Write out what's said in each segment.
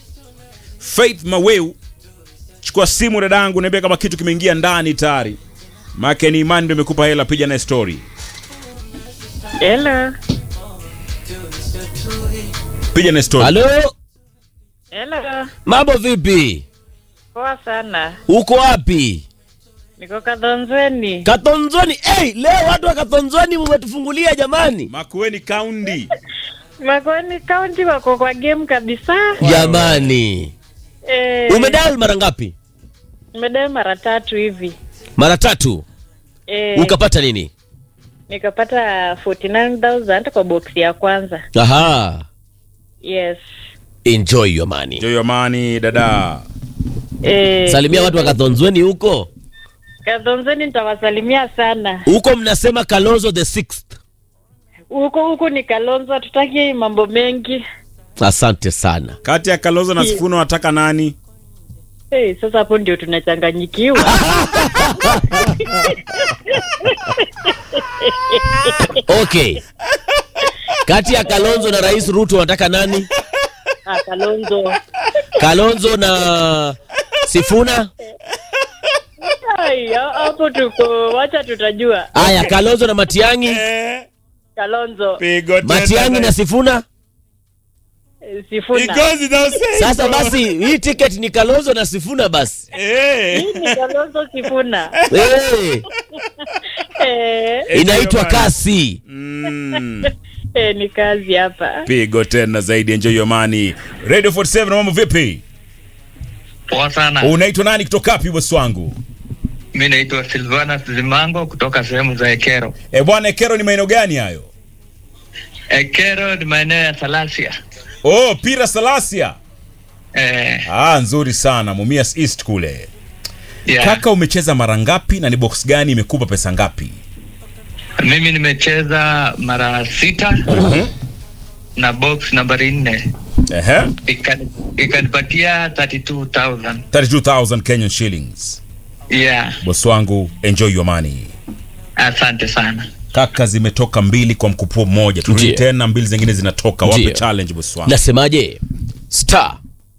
Faith Maweu, chukua simu dadangu, niambia kama kitu kimeingia ndani tayari. Make ni imani ndio imekupa hela, piga na story. Hello. Piga na story. halo Hello. mambo vipi Poa sana. uko wapi Niko Kadhonzweni. katonzoni hey, leo watu wa katonzoni mmetufungulia jamani Makueni County. Makoni County wako kwa game kabisa. jamani Eh, umedal mara ngapi Nimedai mara tatu hivi. mara tatu Eh, ukapata nini nikapata 49000 kwa box ya kwanza. aha Yes. enjoy your money Enjoy your money dada. Eh, salimia watu wa katonzweni huko Kadhonzweni nitawasalimia sana. huko mnasema kalonzo the sixth Huko huko ni Kalonzo, tutaki mambo mengi. asante sana Kati ya Kalonzo na Sifuna wataka nani? Hey, sasa hapo ndio tunachanganyikiwa. okay kati ya kalonzo na rais ruto wanataka nani ah, Kalonzo. kalonzo na sifuna Ai, ha- hapo tuko, wacha tutajua. aya kalonzo na matiangi Eh, Kalonzo, pigo tena matiangi na sifuna eh, Sifuna. Because it does say sasa so. basi hii ticket ni kalonzo na sifuna basi Eh. Ni Kalonzo Sifuna. hey, Eh, inaitwa jamani. kasi Mm. eh, ni kazi hapa. Pigo tena zaidi, enjoy your money. Radio 47 mambo vipi? Poa sana. Unaitwa nani kutoka wapi bosi wangu? Mi naitwa Silvanus Zimango kutoka sehemu za Ekero. Eh, bwana Ekero ni maeneo gani hayo? Ekero ni maeneo ya Salasia. Oh, Pira Salasia. Eh, Ah, nzuri sana. Mumias East kule. yeah. Kaka umecheza mara ngapi na ni box gani imekupa pesa ngapi? Mimi nimecheza mara sita na box nambari nne Ehe. Ikani- ikanipatia 32000 32,000 Kenyan shillings. yeah. Bosi wangu, enjoy your money. Asante sana. Kaka zimetoka mbili kwa mkupuo mmoja. Turudi Ndiyo. tena mbili zingine zinatoka. Wape Ndiyo. challenge bosi wangu. nasemaje star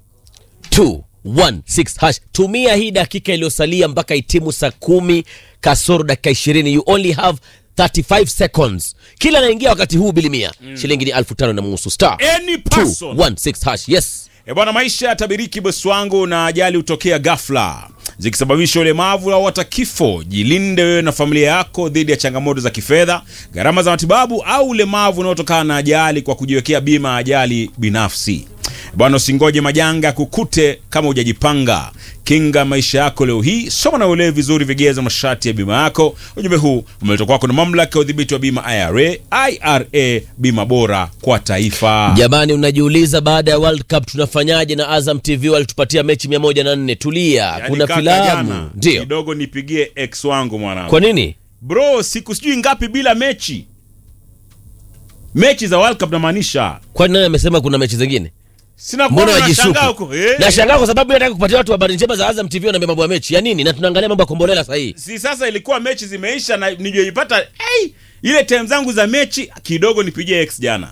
216 hash tumia hii dakika iliyosalia mpaka itimu saa kumi kasoro dakika ishirini you only have 35 seconds kila anaingia wakati huu bilimia shilingi ni elfu tano na nusu star Any person 216 hash yes E bwana, maisha yatabiriki bosi wangu, na ajali hutokea ghafla zikisababisha ulemavu au hata kifo. Jilinde wewe na familia yako dhidi ya changamoto za kifedha, gharama za matibabu au ulemavu unaotokana na ajali kwa kujiwekea bima ya ajali binafsi. Bwana, usingoje majanga kukute kama hujajipanga. Kinga maisha yako leo hii, soma na uelewe vizuri vigezo masharti ya bima yako. Ujumbe huu umeletwa kwako na mamlaka ya udhibiti wa bima IRA. IRA, bima bora kwa taifa. jamani unajiuliza baada ya world cup tunafanyaje na azam tv walitupatia mechi 104 tulia Yaani kuna kaka, filamu jana, ndio kidogo nipigie ex wangu mwanangu kwa nini bro siku sijui ngapi bila mechi mechi za world cup namaanisha kwani nani amesema kuna mechi zingine sina mbona kuona wajishuku nashangaa huko eh. nashangaa kwa sababu nataka kupatia watu habari njema za azam tv wanaambia mambo ya mechi ya nini na tunaangalia mambo ya kombolela sahii si sasa ilikuwa mechi zimeisha na nijoipata hey, ile time zangu za mechi kidogo nipigie ex jana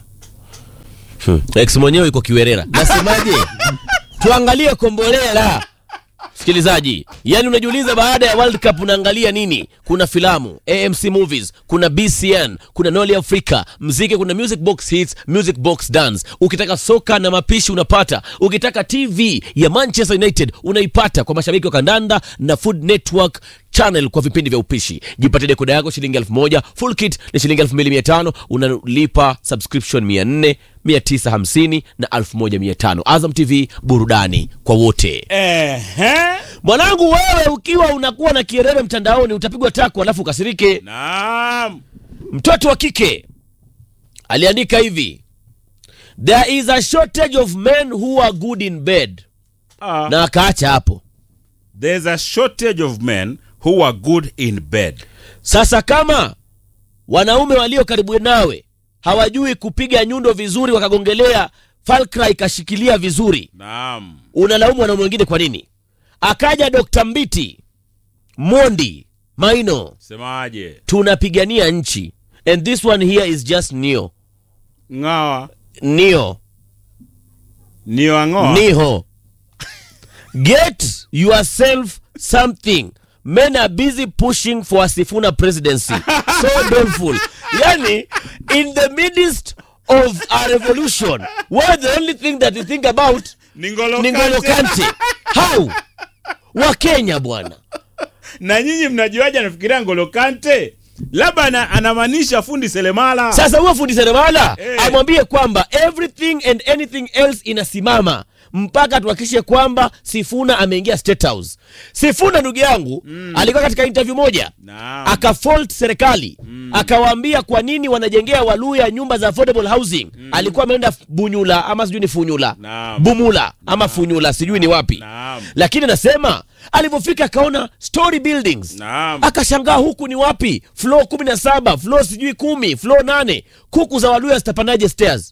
ex mwenyewe iko kiwerera nasemaje tuangalie kombolela msikilizaji yani unajiuliza baada ya world cup unaangalia nini kuna filamu amc movies kuna bcn kuna noli africa mziki kuna music box hits music box dance ukitaka soka na mapishi unapata ukitaka tv ya manchester united unaipata kwa mashabiki wa kandanda na food network channel kwa vipindi vya upishi jipatie dekoda yako shilingi elfu moja full kit ni shilingi elfu mbili mia tano unalipa subscription mia nne mia tisa hamsini na elfu moja mia tano azam tv burudani kwa wote Ehe. mwanangu wewe ukiwa unakuwa na kierere mtandaoni utapigwa tako alafu ukasirike naam mtoto wa kike aliandika hivi there is a shortage of men who are good in bed Ah. na akaacha hapo there's a shortage of men who are good in bed Sasa kama wanaume walio karibu nawe hawajui kupiga nyundo vizuri, wakagongelea falkra ikashikilia vizuri, naam unalaumu wanaume wengine kwa nini? Akaja Dr. Mbiti Mondi Maino, semaje tunapigania nchi and this one here is just neo ng'awa neo nio ang'oa niho get yourself something men are busy pushing for a sifuna presidency so doleful yani in the midst of a revolution where the only thing that you think about ni Ngolo ni Ngolo Kante. Kante how wakenya bwana na nyinyi mnajuaje anafikiria ngolo kante labda ana- anamaanisha fundi selemala sasa huyo fundi seremala Eh. amwambie kwamba everything and anything else inasimama mpaka tuhakikishe kwamba sifuna ameingia state house sifuna ndugu yangu alikuwa katika interview moja Naam. akafault serikali akawaambia kwa nini wanajengea waluya nyumba za affordable housing alikuwa ameenda bunyula ama sijui ni funyula Naam. bumula ama funyula sijui ni wapi Naam. lakini anasema alivyofika akaona story buildings Naam. akashangaa huku ni wapi flo kumi na saba flo sijui kumi flo nane kuku za waluya zitapandaje stairs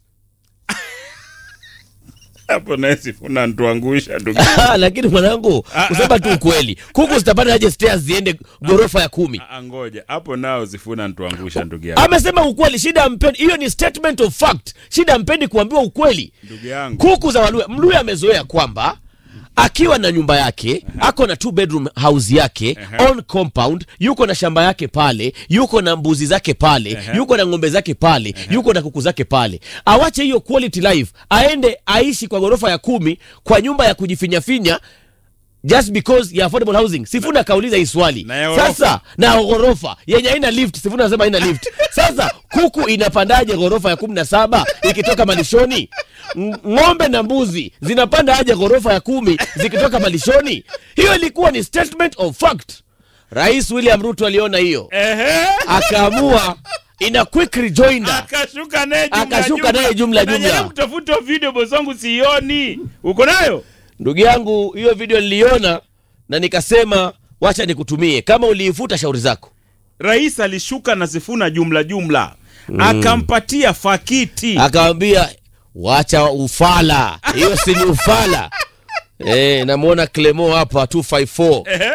hapo naye sifuna ntuangusha ndugu lakini mwanangu kusema tu ukweli kuku zitapandaje stairs ziende ghorofa ya kumi Ah, ngoja hapo nao sifuna ntuangusha ndugu yangu amesema ukweli shida ampendi hiyo ni statement of fact shida ampendi kuambiwa ukweli ndugu yangu kuku za waluya mluya amezoea kwamba akiwa na nyumba yake ako na two bedroom house yake on compound yuko na shamba yake pale yuko na mbuzi zake pale yuko na ng'ombe zake pale yuko na kuku zake pale awache hiyo quality life aende aishi kwa ghorofa ya kumi kwa nyumba ya kujifinyafinya just because ya affordable housing sifuna akauliza hii swali Na ya ghorofa. sasa na ghorofa yenye haina lift sifuna anasema haina lift sasa kuku inapandaje ghorofa ya kumi na saba ikitoka malishoni Ng- ng'ombe na mbuzi zinapanda aje ghorofa ya kumi zikitoka malishoni hiyo ilikuwa ni statement of fact rais william ruto aliona hiyo ehe akaamua ina quick rejoinder akashuka naye jumla Akashuka naye jumla, jumla. Najaribu kutafuta video boss wangu sioni uko nayo ndugu yangu hiyo video niliona na nikasema wacha nikutumie kama uliifuta shauri zako rais alishuka na sifuna jumla jumla akampatia fakiti akawambia wacha ufala hiyo si ni ufala e, namwona clemo hapa 254 ehe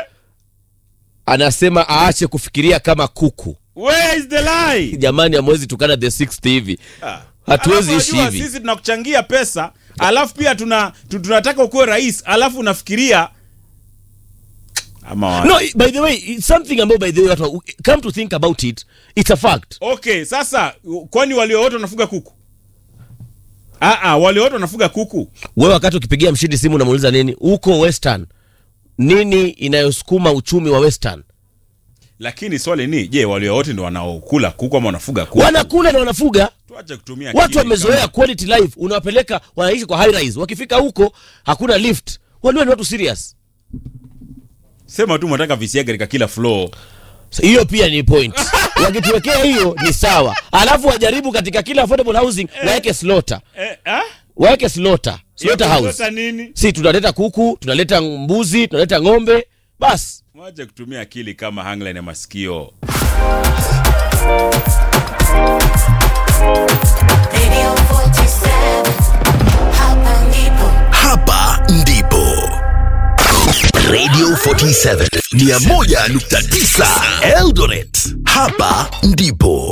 anasema aache kufikiria kama kuku where is the lie jamani amwezi tukana the sixth hivi Ah. hatuwezi Alafu ishi unajua hivi sisi tunakuchangia pesa alafu pia tuna tu- tunataka ukuwe rais alafu unafikiria ama wa- no by the way it's something ambayo by the way watu come to think about it it's a fact okay sasa kwani walio wote wanafuga kuku Aa, wale wote wanafuga kuku wewe wakati ukipigia mshindi simu unamuuliza nini uko western nini inayosukuma uchumi wa western lakini swali ni je walio wote ndio wanaokula kuku ama wanafuga kuku wanakula na wanafuga tuache kutumia watu akili wamezoea kama- quality life unawapeleka wanaishi kwa high rise wakifika huko hakuna lift walio ni watu serious sema tu mnataka visiaga katika kila floor So, hiyo pia ni point wakituwekea hiyo ni sawa alafu wajaribu katika kila affordable housing waweke slota eh, ah? waweke slota slota Hiyo house slota nini si tunaleta kuku tunaleta mbuzi tunaleta ng'ombe basi mwache kutumia akili kama hangline ya masikio Radio 47 Hapa ndipo Hapa ndipo Radio 47 101.9 Eldoret. Hapa ndipo